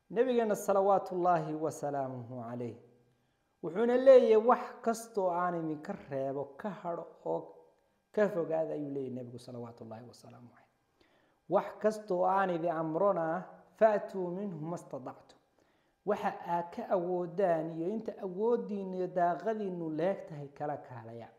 nabigeena salawaatu ullaahi wasalaamuhu calayh wuxuuna leeyahay wax kastoo aan idinka reebo ka hadho oo ka fogaada ayuu leeyahy nebigu salawaatu ullaahi wasalaamu caleyh wax kastoo aan idin amrona faatuu minhu ma stadactu waxa aad ka awoodaan iyo inta awoodiinu iyo daaqadiinu leeg tahay kala kaalaya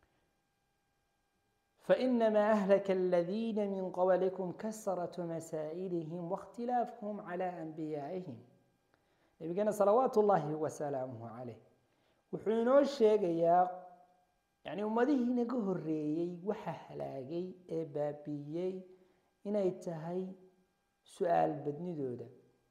فإنما أهلك الذين من قبلكم كسرة مسائلهم واختلافهم على أنبيائهم نبينا صلوات الله وسلامه عليه wuxuu inoo sheegayaa yani ummadihii inaga horeeyey waxa halaagay ee baabiiyey inay tahay su-aal badnidooda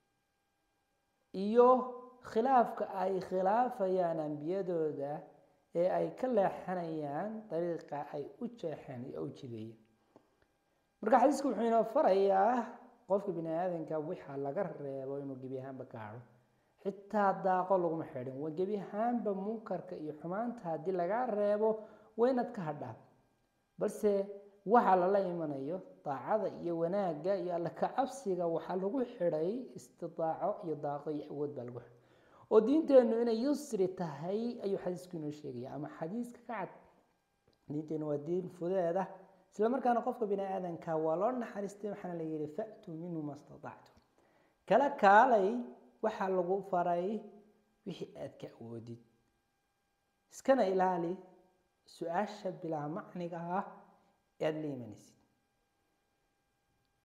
iyo khilaafka ay khilaafayaan ambiyadooda ee ay ka leexanayaan dariiqa ay u jeexeen iyo u jideeyeen marka xadiisku wuxuu inoo farayaa qofka bini aadanka waxa laga reebo inuu gebi ahaanba ka hadho xitaa daaqo laguma xidhin waa gebi ahaanba munkarka iyo xumaanta haddii lagaa reebo waa inaad ka hadhaa balse waxa lala imanayo daacada iyo wanaagga iyo alla kacabsiga waxaa lagu xidhay istidaaco iyo daaqo iyo awood baa lagu xidhay oo diinteennu inay yusri tahay ayuu xadiisku inoo sheegaya ama xadiiska ka cad diinteennu waa diin fudeeda isla markaana qofka bini aadanka waa loo naxariistay waxaana la yihi fa'tuu minhu ma statactum kala kaalay waxaa lagu faray wixii aad ka awoodid iskana ilaali su-aasha bilaa macniga ah ee aada la imanaysid